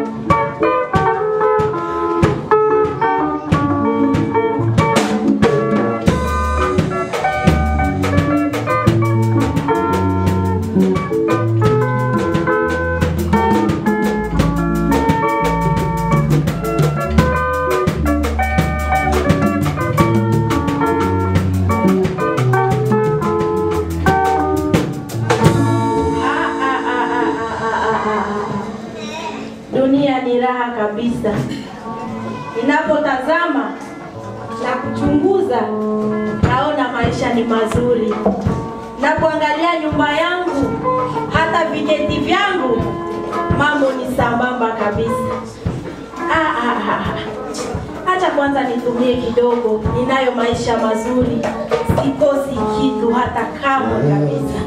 Ah, ah, ah, ah, ah, ah, ah. Dunia ni raha kabisa. Ninapotazama na kuchunguza, naona maisha ni mazuri. Napoangalia nyumba yangu, hata vijeti vyangu, mambo ni sambamba kabisa. Ah, ah, ah, ah. Acha kwanza nitumie kidogo, ninayo maisha mazuri, sikosi kitu hata kama kabisa.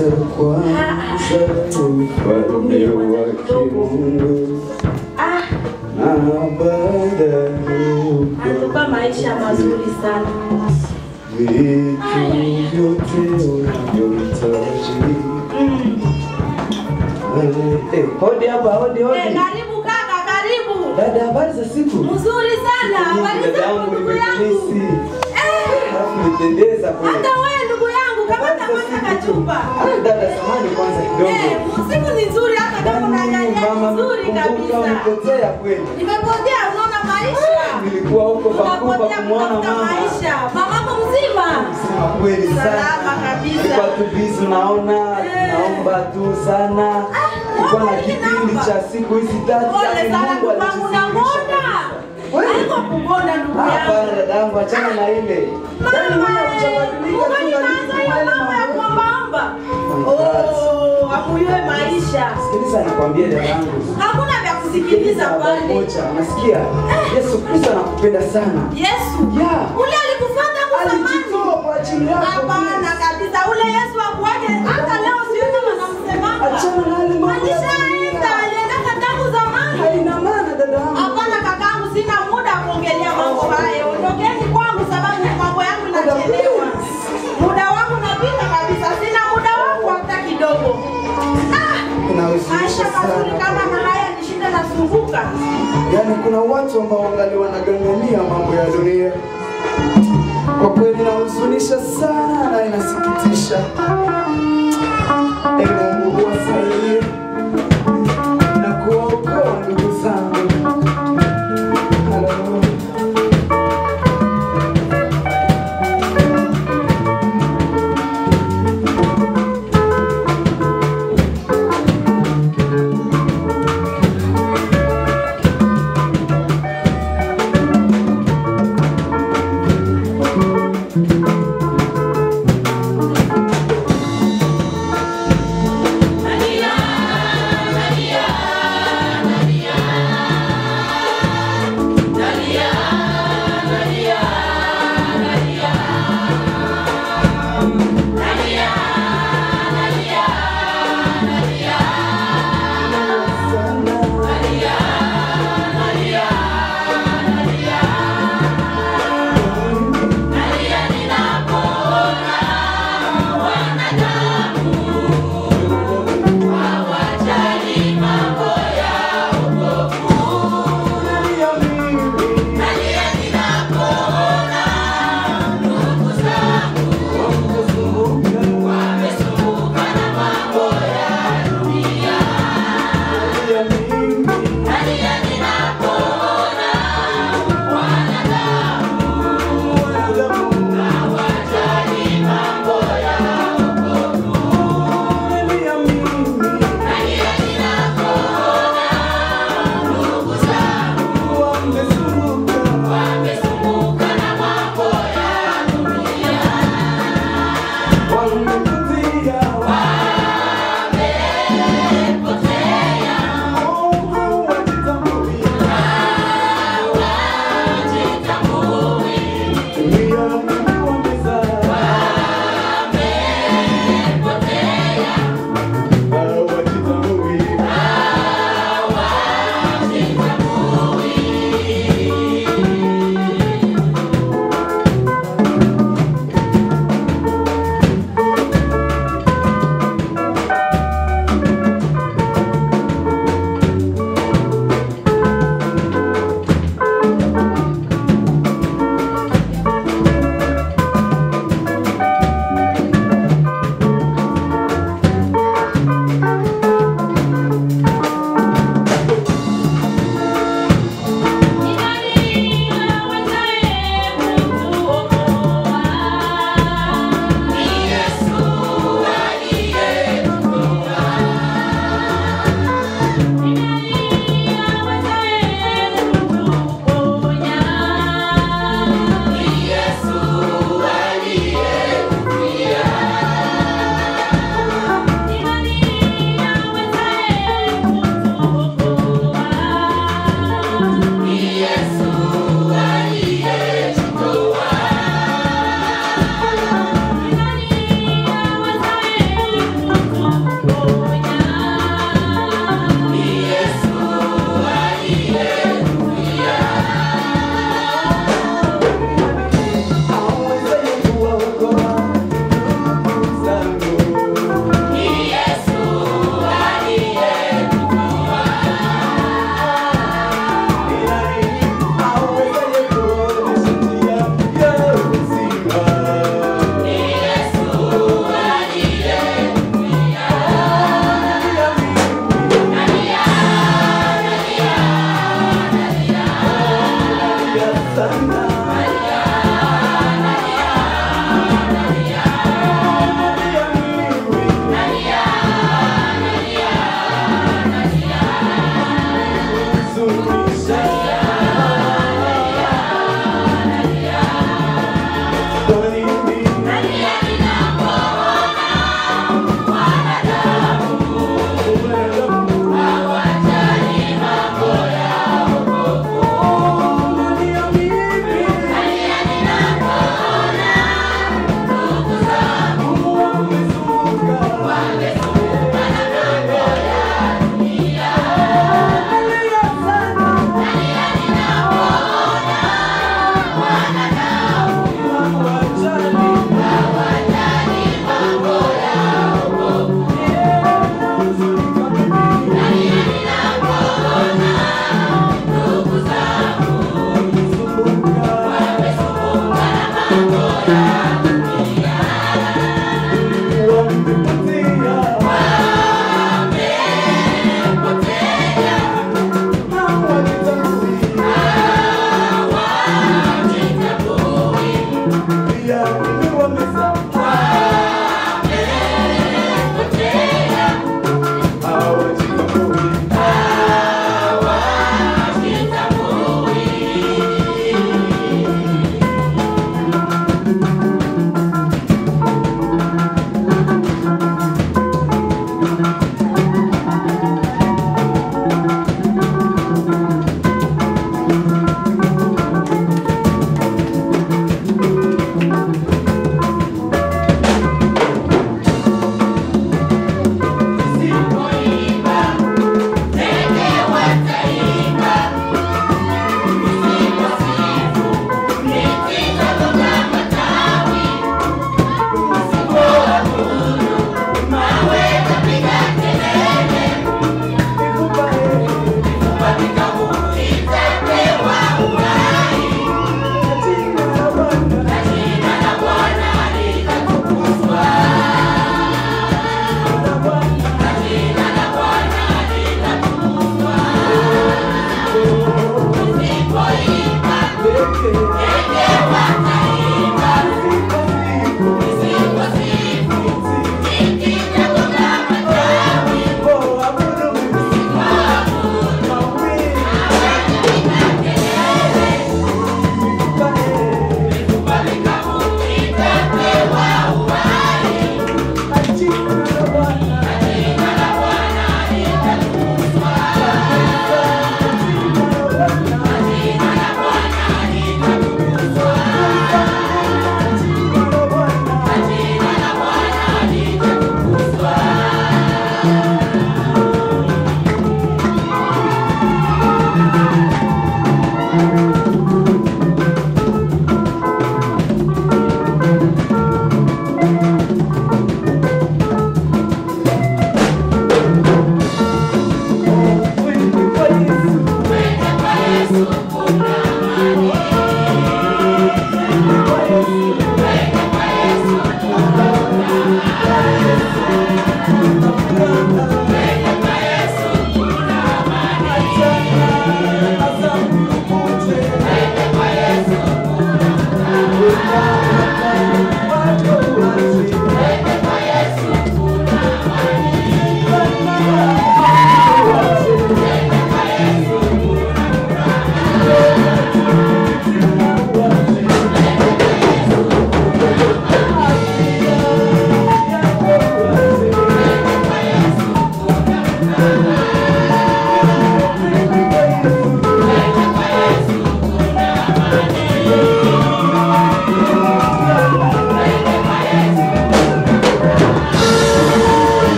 Ufalme wake Mungu Ah, na baada anatupa maisha mazuri sana. vitu vyote unavyohitaji. Mm. Eh, Hodi hapa, hodi Eh, hodi. karibu kaka, karibu. Dada, habari za siku? Mzuri sana. Habari Dada zako yangu ndugu yangu? nimekumisi. Eh, Alafu nipendeza kweli. hata wewe ndugu yangu, kamata kwanza kachupa. Ah, Dada, samahani kwanza kidogo. Eh, siku ni nzuri hata kama unaangalia Mama, nzuri kumbuka kabisa. umepotea kweli. Nimepotea, unaona maisha. Nilikuwa huko Vancouver Unapotea kumwona kutafuta mama. maisha. Mamako mzima. Sema kweli sana. Salama kabisa. Nilikuwa tu busy naona, Eh. naomba tu sana. Nilikuwa na naomba nini kipindi naomba? cha siku hizi tatu. Pole yaani sana Mungu ndugu yangu, alituzidisha unangonda. Kweli? Haiko kugonda ndugu yangu. Hapana dadangu, achana na ile. Yaani wewe hujabadilika tu Unaanza hiyo yale mambo ya mambo. kuombaomba. Oh my God. Oh, amuyue maisha. Sikiliza nikwambie dadangu. Hakuna vya kusikiliza habari pale. moja, unasikia? Yesu Kristo anakupenda sana. Yesu. Yeah. Ule alikufuata kwa zamani. Alijitoa kwa ajili yako. Hapana kabisa. Ule Yesu akuaje hata leo sioni wanamsemanga. Achana na yale mambo ya Alishaenda, dunia. aliendaka tangu zamani. Haina maana dadangu. Hapana kakangu, sina muda wa kuongelea mambo hayo. Ondokeni kwangu sababu mambo yangu inachelewa. Muda wangu unapita kabisa, sina muda wangu hata kidogo. Ah, Inahuzunisha maisha mazuri sana. kama na haya nishinda nasumbuka. Yaani kuna watu ambao wangali wanagangania mambo ya dunia. Kwa kweli inahuzunisha sana na inasikitisha.